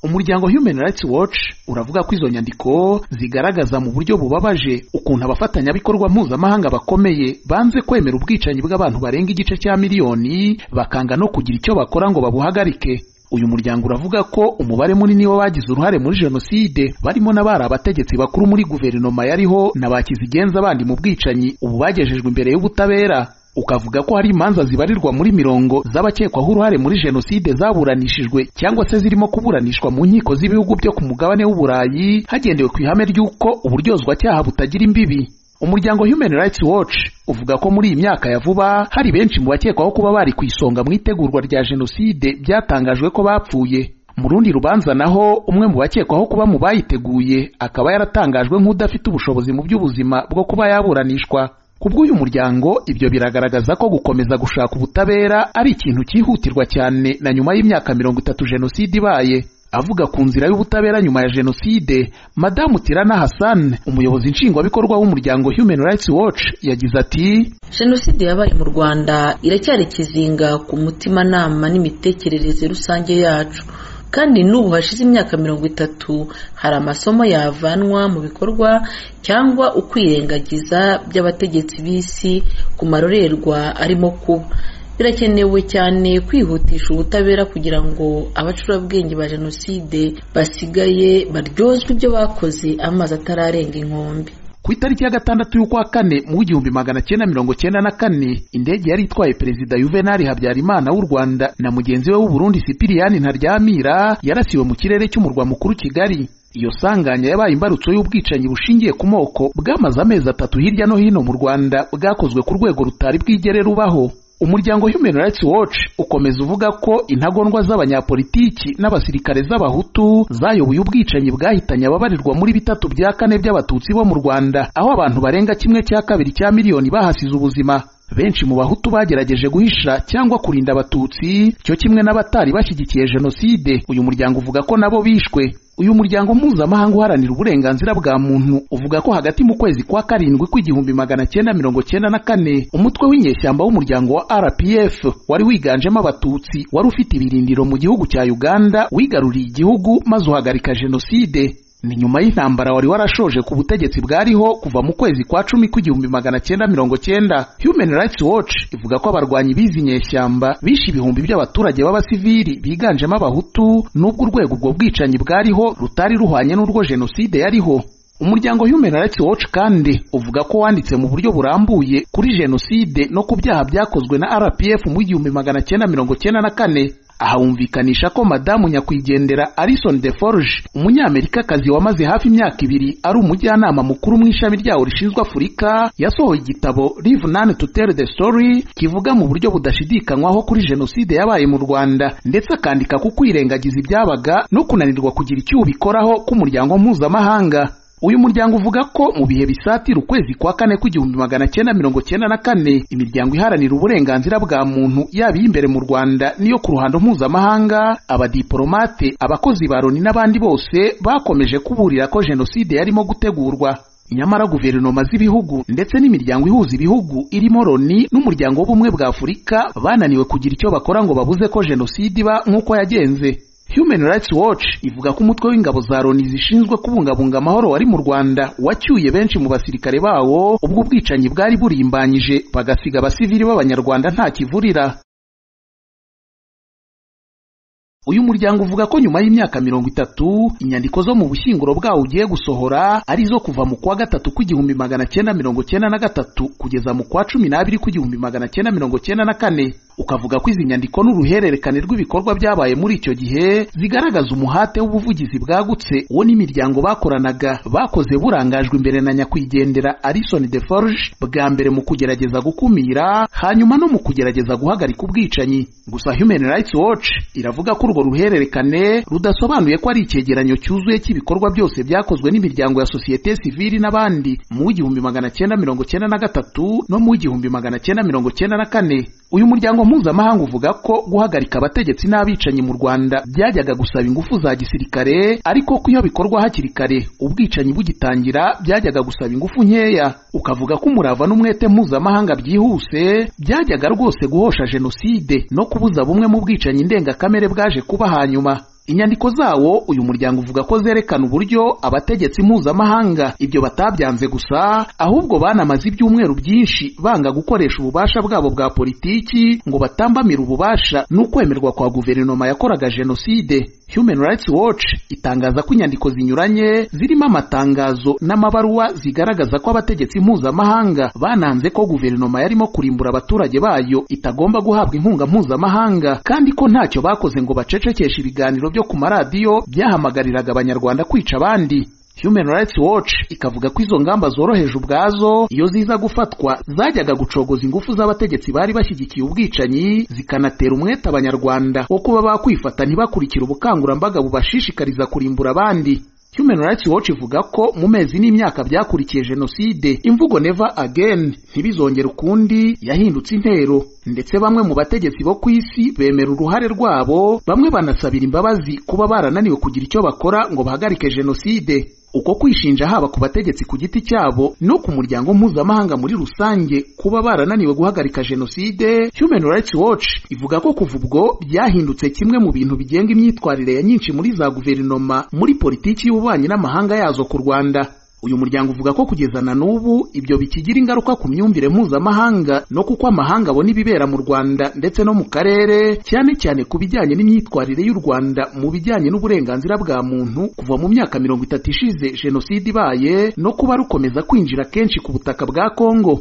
umuryango human rights watch uravuga ko izo nyandiko zigaragaza mu buryo bubabaje ukuntu abafatanyabikorwa mpuzamahanga bakomeye banze kwemera ubwicanyi bw'abantu barenga igice cya miliyoni bakanga no kugira icyo bakora ngo babuhagarike uyu muryango uravuga ko umubare munini w'abagize uruhare muri jenoside barimo n'abari abategetsi bakuru muri guverinoma yariho na ba kizigenza bandi mu bwicanyi ubu bagejejwe imbere y'ubutabera ukavuga ko hari imanza zibarirwa muri mirongo z'abakekwaho uruhare muri jenoside zaburanishijwe cyangwa se zirimo kuburanishwa mu nkiko z'ibihugu byo ku mugabane w'uburayi hagendewe ku ihame ry'uko uburyozwacyaha butagira imbibi umuryango human rights watch uvuga ko muri iyi myaka ya vuba hari benshi mu bakekwaho kuba bari ku isonga mu itegurwa rya jenoside byatangajwe ko bapfuye mu rundi rubanza naho umwe mu bakekwaho kuba mu bayiteguye akaba yaratangajwe nk'udafite ubushobozi mu by'ubuzima bwo kuba yaburanishwa ku bw'uyu muryango ibyo biragaragaza ko gukomeza gushaka ubutabera ari ikintu cyihutirwa cyane na nyuma y'imyaka mirongo itatu jenoside ibaye avuga ku nzira y'ubutabera nyuma ya jenoside madamu tirana hassan umuyobozi nshingwabikorwa w'umuryango human rights watch yagize ati jenoside yabaye mu rwanda iracyari ikizinga ku mutimanama n'imitekerereze rusange yacu kandi n'ubu hashize imyaka mirongo itatu hari amasomo yavanwa mu bikorwa cyangwa ukwirengagiza by'abategetsi b'isi ku marorerwa arimo kuba birakenewe cyane kwihutisha ubutabera kugira ngo abacurabwenge ba jenoside basigaye baryozwe ibyo bakoze amazi atararenga inkombe ku itariki ya gatandatu y'ukwa kane mu w'igihumbi magana cyenda mirongo cyenda na kane indege yari itwaye perezida yuvenali habyarimana w'u rwanda na mugenzi we w'uburundi sipiriyani ntaryamira yarasiwe mu kirere cy'umurwa mukuru kigali iyo sanganya yabaye imbarutso y'ubwicanyi bushingiye ku moko bwamaze amezi atatu hirya no hino mu rwanda bwakozwe ku rwego rutari bwigere rubaho umuryango human rights watch ukomeza uvuga ko intagondwa z'abanyapolitiki n'abasirikare z'abahutu zayoboye ubwicanyi bwahitanye ababarirwa muri bitatu bya kane by'abatutsi bo mu rwanda aho abantu barenga kimwe cya kabiri cya miliyoni bahasize ubuzima benshi mu bahutu bagerageje guhisha cyangwa kurinda abatutsi cyo kimwe n'abatari bashyigikiye jenoside uyu muryango uvuga ko nabo bishwe uyu muryango mpuzamahanga uharanira uburenganzira bwa muntu uvuga ko hagati mu kwezi kwa karindwi kw'igihumbi magana cyenda mirongo cyenda na kane umutwe w'inyeshyamba w'umuryango wa rpf wari wiganjemo abatutsi wari ufite ibirindiro mu gihugu cya uganda wigaruriye igihugu maze uhagarika jenoside ni nyuma y'intambara wari warashoje ku butegetsi bwariho kuva mu kwezi kwa cumi kw'igihumbi magana cyenda mirongo cyenda human rights watch ivuga ko abarwanyi bizi inyeshyamba bishe ibihumbi by'abaturage b'abasivili biganjemo abahutu n'ubwo urwego ubwo bwicanyi bwariho rutari ruhwanye n'urwo jenoside yariho umuryango human rights watch kandi uvuga ko wanditse mu buryo burambuye kuri jenoside no ku byaha byakozwe na rpf mu w'igihumbi magana cyenda mirongo cyenda na kane aha wumvikanisha ko madamu nyakwigendera Alison de Forge umunyamerikakazi wamaze hafi imyaka ibiri ari umujyanama mukuru mu ishami ryawo rishinzwe Afurika yasohoye igitabo Live None to Tell the Story kivuga mu buryo budashidikanywaho kuri jenoside yabaye mu Rwanda ndetse akandika ku kwirengagiza ibyabaga no kunanirwa kugira icyo ubikoraho k'umuryango mpuzamahanga uyu muryango uvuga ko mu bihe bisatira ukwezi kwa kane kw'igihumbi magana cyenda mirongo cyenda na kane imiryango iharanira uburenganzira bwa muntu yaba iy'imbere mu rwanda n'iyo ku ruhando mpuzamahanga abadiporomate abakozi ba loni n'abandi bose bakomeje kuburira ko jenoside yarimo gutegurwa nyamara guverinoma z'ibihugu ndetse n'imiryango ihuza ibihugu irimo loni n'umuryango w'ubumwe bwa afurika bananiwe kugira icyo bakora ngo babuze ko jenoside iba nk'uko yagenze human rights watch ivuga ko umutwe w'ingabo za loni zishinzwe kubungabunga amahoro wari mu rwanda wacyuye benshi mu basirikare bawo ubwo ubwicanyi bwari burimbanyije bagasiga abasivili b'abanyarwanda nta kivurira uyu muryango uvuga ko nyuma y'imyaka mirongo itatu inyandiko zo mu bushyinguro bwawo ugiye gusohora ari zo kuva mu kwa gatatu kw'igihumbi magana cyenda mirongo cyenda na gatatu kugeza mu kwa cumi n'abiri kw'igihumbi magana cyenda mirongo cyenda na kane ukavuga ko izi nyandiko n'uruhererekane rw'ibikorwa byabaye muri icyo gihe zigaragaza umuhate w'ubuvugizi bwagutse uwo n'imiryango bakoranaga bakoze burangajwe imbere na nyakwigendera Alison de Forge bwa mbere mu kugerageza gukumira hanyuma no mu kugerageza guhagarika ubwicanyi gusa Human Rights Watch iravuga ko urwo ruhererekane rudasobanuye ko ari icyegeranyo cyuzuye cy'ibikorwa byose byakozwe n'imiryango ya sosiyete sivili n'abandi mu w'igihumbi magana cyenda mirongo cyenda na gatatu no mu w'igihumbi magana cyenda mirongo cyenda na kane uyu muryango mpuzamahanga uvuga ko guhagarika abategetsi n'abicanyi mu rwanda byajyaga gusaba ingufu za gisirikare ariko ko iyo bikorwa hakiri kare ubwicanyi bugitangira byajyaga gusaba ingufu nkeya ukavuga ko umurava n'umwete mpuzamahanga byihuse byajyaga rwose guhosha jenoside no kubuza bumwe mu bwicanyi ndengakamere bwaje kuba hanyuma inyandiko zawo uyu muryango uvuga ko zerekana uburyo abategetsi mpuzamahanga ibyo batabyanze gusa ahubwo banamaze ibyumweru byinshi banga gukoresha ububasha bwabo bwa politiki ngo batambamire ububasha n'ukwemerwa kwa guverinoma yakoraga jenoside Human Rights Watch itangaza ko inyandiko zinyuranye zirimo amatangazo n'amabaruwa zigaragaza ko abategetsi mpuzamahanga bananze ko guverinoma yarimo kurimbura abaturage bayo itagomba guhabwa inkunga mpuzamahanga kandi ko ntacyo bakoze ngo bacecekeshe ibiganiro byo ku maradiyo byahamagariraga abanyarwanda kwica abandi Human Rights Watch ikavuga ko izo ngamba zoroheje ubwazo iyo ziza gufatwa zajyaga gucogoza ingufu z'abategetsi bari bashyigikiye ubwicanyi zikanatera umwete abanyarwanda wo kuba bakwifata ntibakurikire ubukangurambaga bubashishikariza kurimbura abandi Human Rights Watch ivuga ko mu mezi n'imyaka byakurikiye jenoside imvugo never again ntibizongera ukundi yahindutse intero ndetse bamwe mu bategetsi bo ku isi bemera uruhare rwabo bamwe banasabira imbabazi kuba barananiwe kugira icyo bakora ngo bahagarike jenoside uko kwishinja haba ku bategetsi ku giti cyabo no ku muryango mpuzamahanga muri rusange kuba barananiwe guhagarika jenoside Human Rights Watch ivuga ko kuva ubwo byahindutse kimwe mu bintu bigenga imyitwarire ya nyinshi muri za guverinoma muri politiki y'ububanyi n'amahanga yazo ku Rwanda uyu muryango uvuga ko kugeza na n'ubu ibyo bikigira ingaruka ku myumvire mpuzamahanga no kuko amahanga abona ibibera mu Rwanda ndetse no mu karere cyane cyane ku bijyanye n'imyitwarire y'u Rwanda mu bijyanye n'uburenganzira bwa muntu kuva mu myaka mirongo itatu ishize jenoside ibaye no kuba rukomeza kwinjira kenshi ku butaka bwa Kongo